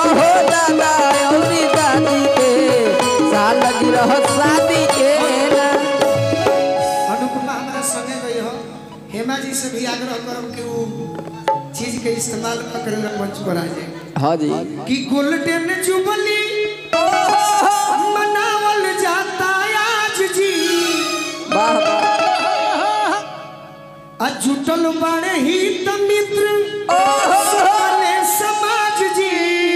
हो दादा औरी दादी के साल गिरह शादी के ना अनुपमा हमारा संगे गई हो हेमा जी से भी आग्रह करब कि वो चीज के इस्तेमाल कर मंच पर आ जाए हाँ जी कि गोल्डन जुबली मनावल जाता आज जी वाह वाह आ जुटल बड़े ही त मित्र सबने समाज जी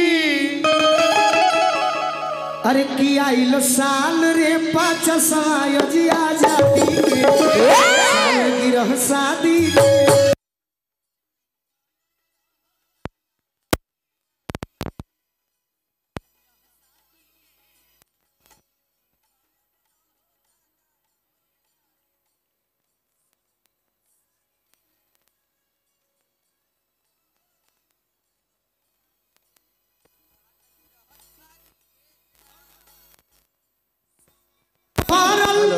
अरे की आइल साल रे पाँच साय जी आजादी के साल गिरह शादी के भरल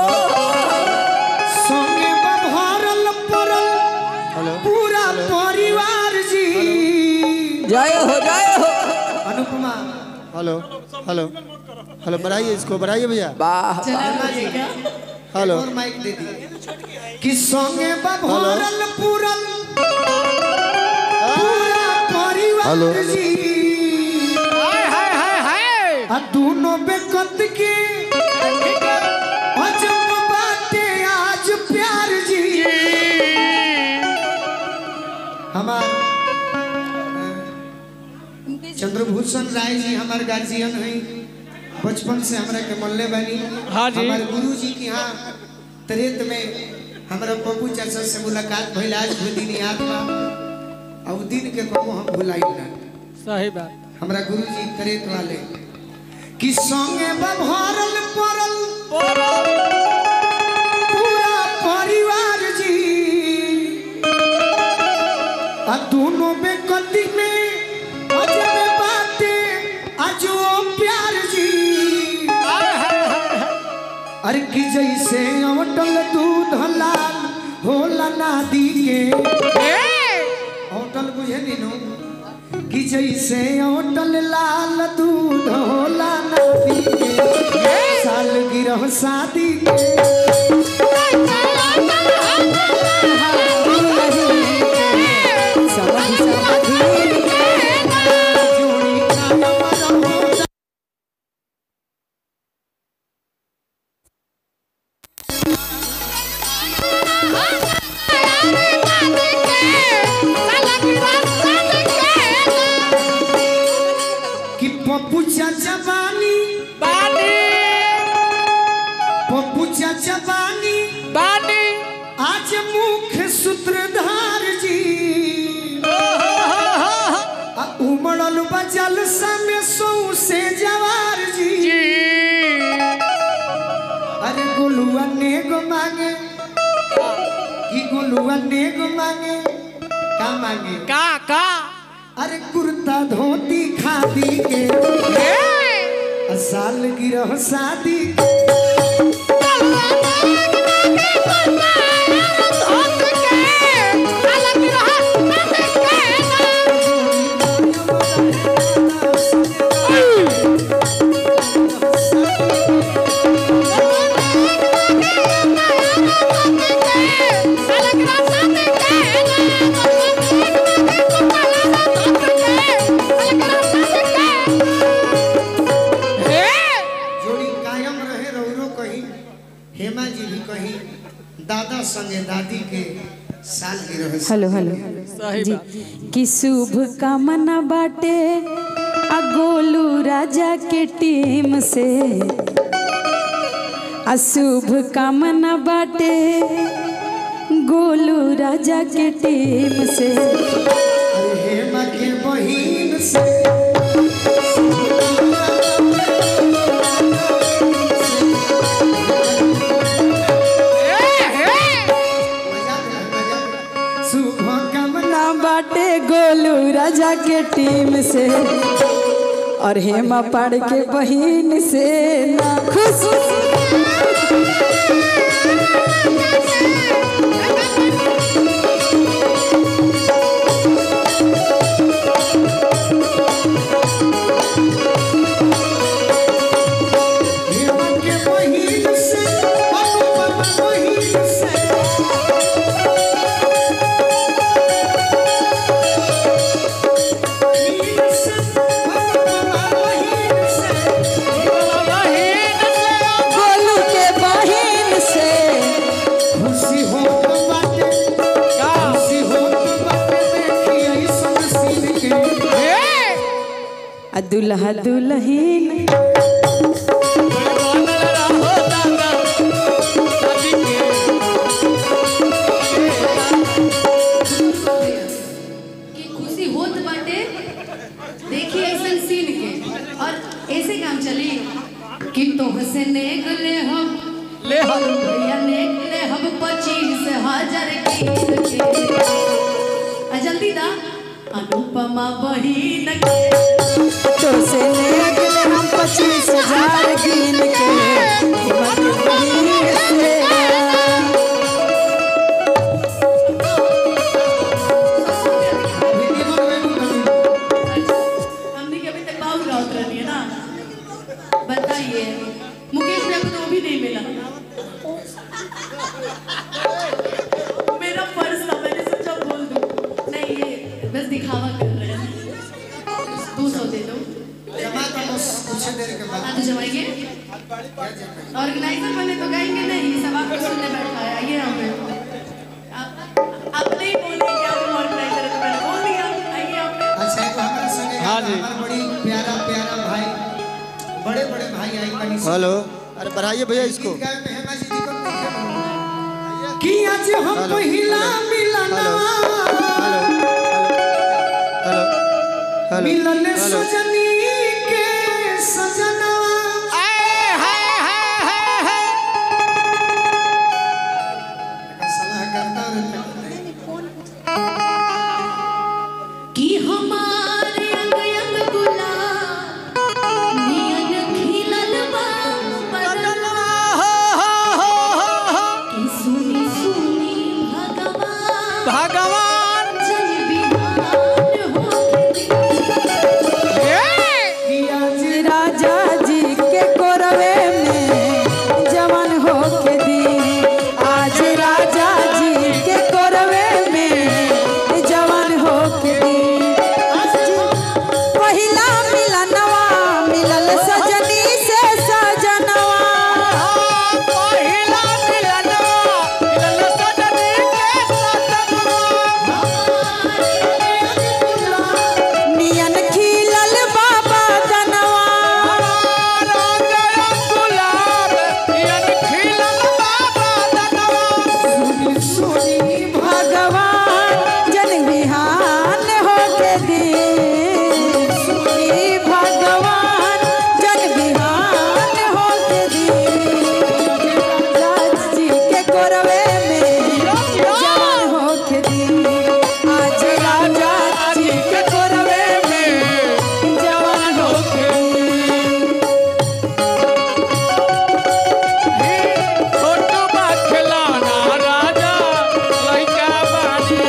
संगे बा भरल पड़ल पूरा परिवार जी जय हो जय हो अनुपमा हेलो हेलो हेलो बढ़ाइए इसको बढ़ाइए भैया वाह हेमा जी हेलो और माइक दे दी कि संगे बा भरल पूरल पूरा परिवार हेलो। जी आ दोनों बेकत के अजब बाटे आज प्यार जी हमार चंद्रभूषण राय जी हमारे गार्जियन हैं बचपन से हमरा के मल्ले बानी हाँ जी। हमारे गुरु जी के यहाँ त्रेत में हमारा पप्पू चाचा से मुलाकात भइल आज भी दिन याद बा और उ दिन के कबो हम भुलाई ना सही बात हमरा गुरु जी त्रेत वाले कि संगे बा भरल पड़ल पूरा परिवार जी आ दोनों बेकती में अजब बाते अजो प्यार जी अरे कि जैसे अवटल दूध लाल होला नादी के अवटल बुझे नीनू कि जैसे अवटल लाल दूध होला नादी के साल गिरह शादी के समझ समझी जोड़ी कायम रहो कि पप्पू चाचा बानी बानी पप्पू चाचा बानी बानी आज मुख्य सूत्रधार जी आ उमड़ल बजल समय सौ से जवार जी अरे गोलुआ नेगो मांगे कि गोलुआ नेगो मांगे का मांगे का का अरे कुर्ता धोती खादी के आ साल गिरह शादी के जोड़ी कायम रहे रौरो कहीं हेमा जी भी कहीं दादा संगे दादी के साल गिरह हेलो हेलो सही जी बात कि शुभ कामना बाटे आ गोलू राजा के टीम से आ शुभ कामना बाटे गोलू राजा के टीम से अरे हेमा के बहिन से मजा दिला, मजा दिला। शुभ कामना ना बाटे गोलू राजा के टीम से और हेमा पाड़ के बहिन से ना खुश आ दुल्हा दुल्हीन कि खुशी होत बाटे देखिए ऐसन सीन के और ऐसे काम चली कि तोहसे नेग ले हम ले हम भैया नेग ले हम पच्चीस हजार कीन के आ जल्दी दा अनुपमा बहिन के तो से ले अगले हम पच्चीस हजार गिन के हिम्मत बहिन से हमने के अभी तक बाउल राउत रहनी है ना बताइए मुकेश भैया को तो वो भी नहीं मिला मेरा पर्स था मैंने सोचा बोल दूं नहीं ये बस दिखावा कर रहे हैं दो सौ दे दो जमा तो बस कुछ देर के बाद हाँ तो जमाइए ऑर्गेनाइजर बने तो गाएंगे नहीं सब आपको सुनने बैठा है आइए यहाँ पे आप आप नहीं बोलिए कि आप ऑर्गेनाइजर है तो मैंने बोल दिया आइए यहाँ पे अच्छा एक हमारे संगे हाँ जी। हमारे बड़ी प्यारा प्यारा भाई बड़े बड़े भाई आई बनी हेलो अरे बढ़ाइए भैया इसको गीत गाए में हेमा जी जी को नहीं कि आज हम हेलो, पहिला हेलो, मिलना हेलो हेलो हेलो मिलन हेलो सजनी के सजना सलाह करता रहता कि हमारे अंग अंग गुलाब नियन खिलल बा बदनवा कि सुनी सुनी भगवान भगवान जय बिहान होके कि आज राजा जी के कोरवे में जवान हो के दी आज राजा जी के कोरवे में जवान हो के दी पहिला मिलनवा मिलल सजनी से सजनवा पहिला मिलनवा मिलन सजनी के सजनवा नियन खिलल बाबा दनवा रंग गुलाब यन खिलन बाबा दनवा सुनी सुनी भगवान जन बिहान हो के दी सुनी भगवान जन बिहान हो के दी राजा जी के कोरवे में जवान हो के दी आज राजा जी के कोरवे में जवान हो के दी छोटू खिलौना राजा लइका बानी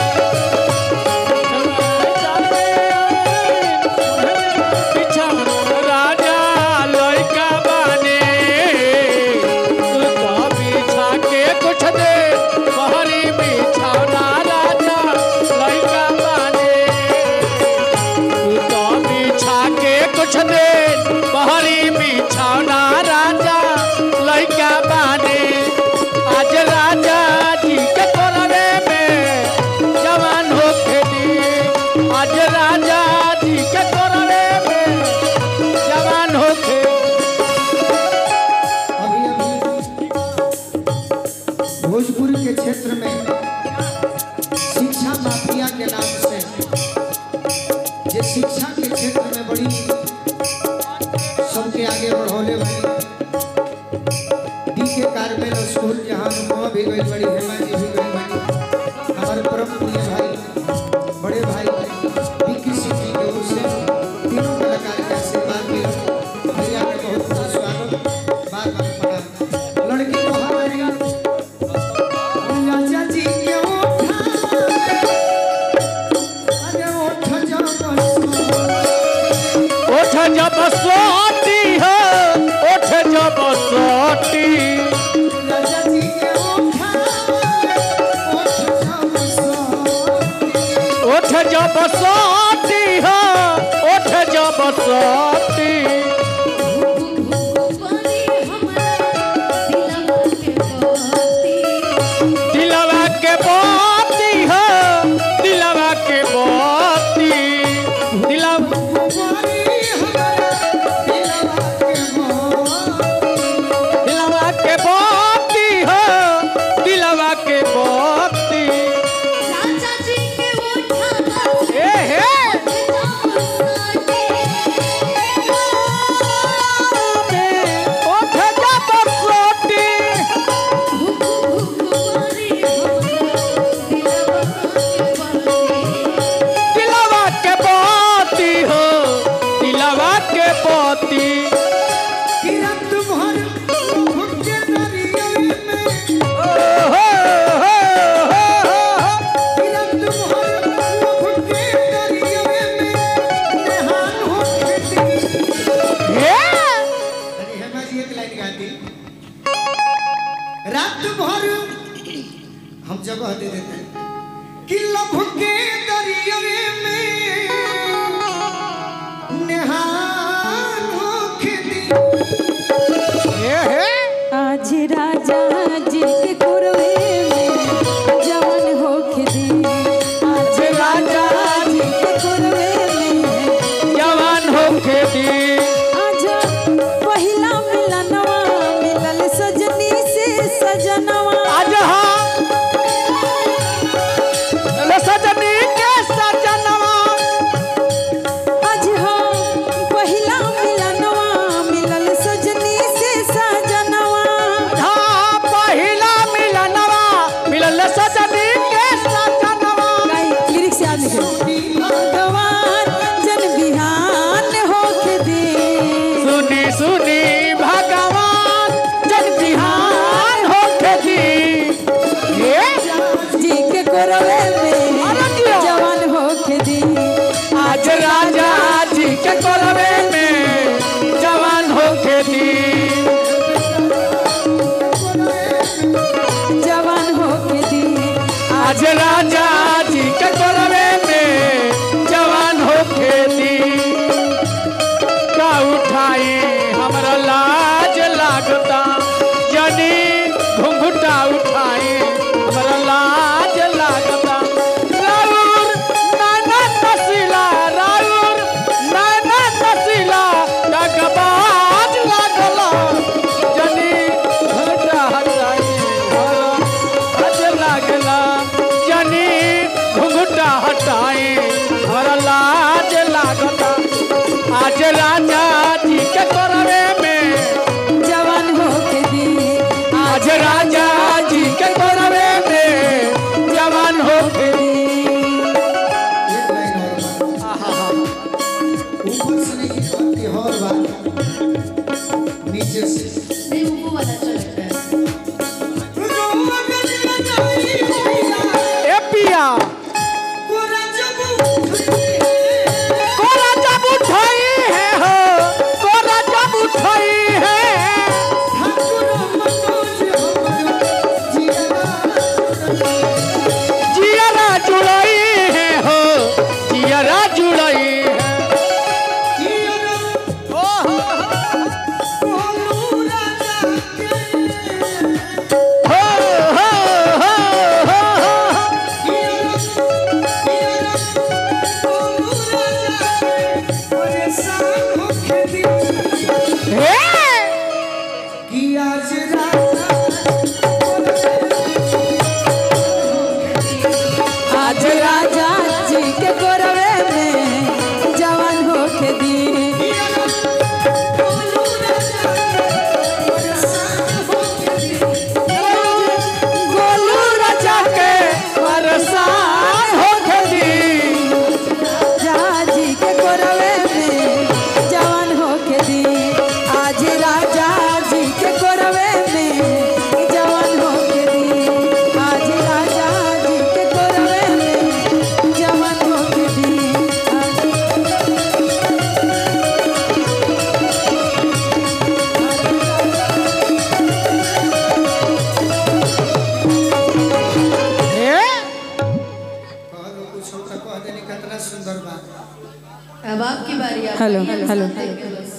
बिछौना राजा लइका बानी तू तो बिछा के कुछ दे बहरी बिछौना राजा लइका बानी तू तो बिछा के कुछ दे बहरी बिछौना राजा लइका बानी आज राजा जी के कोरवे में जवान हो खेली आज राजा जी के कोरवे में जवान हो खेली अभी अभी भोजपुर के क्षेत्र में शिक्षा माफिया के नाम से जे शिक्षा के क्षेत्र में बड़ी सबके आगे बढ़ौले वाली डी के कार्मेल स्कूल जहाँ वहाँ भी गई बड़ी हेमा जी भी गई बड़ी हमारे परम प्रिय भाई बड़े भाई विक्की सिंह जी के ओर से तीनों कलाकार के आशीर्वाद मिले भैया के बहुत बहुत स्वागत बार बार प्रणाम लड़की को हमारी राजा जी के ओठा अरे ओठ जब ओठ जब सोती है ओठ जब सोती राजा जी के ओठा ओठ जब ओठ जब सोती है ओठ जब सोती बनी हमरा दिलवा के दिलवा के बाती बाती है दिलवा के बाती करवे में जवान होके दी जवान होके दी आज राजा जी के करवे में जवान होके दी का उठाई हमरा लाज लागता जनी घुंघुटा उठाई हमरा लाज लागता राउर नाना तसीला राउर नाना तसीला डगबाज लागला जनी घुंघुटा हटाई हमरा लाज लागला जनी घुंघुटा हटाई हमरा लाज लागता आज राजा जी के करवे में जवान होके दी आज राजा जी के करवे में जवान हो एक लाइन और बात ऊपर से नहीं आती और बात नीचे से नहीं वो वाला चलता है ए पिया कोरा जब उठाई है हो कोरा जब उठाई है जियरा जुड़ई है हो जियरा जुड़ई है ओ हो हो हो हो हो हे आज राजा जी के कोरवे में जवान होके दी गोलू राजा के परेशान हो गई राजा जी के कोरवे में जवान होके दी आज राजा जी के कोरवे में जवान होके दी आज राजा जी के कोरवे में जवान होके दी आज हे कुछ होता कह देने कितना सुंदर बात अब आपकी बारी आप हेलो, आइए, हेलो। साथ देखे बस।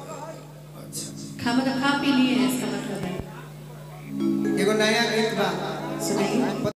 खा मतलब खा पी लिए हैं इसका मतलब है एगो नया गीत बा सुनाइए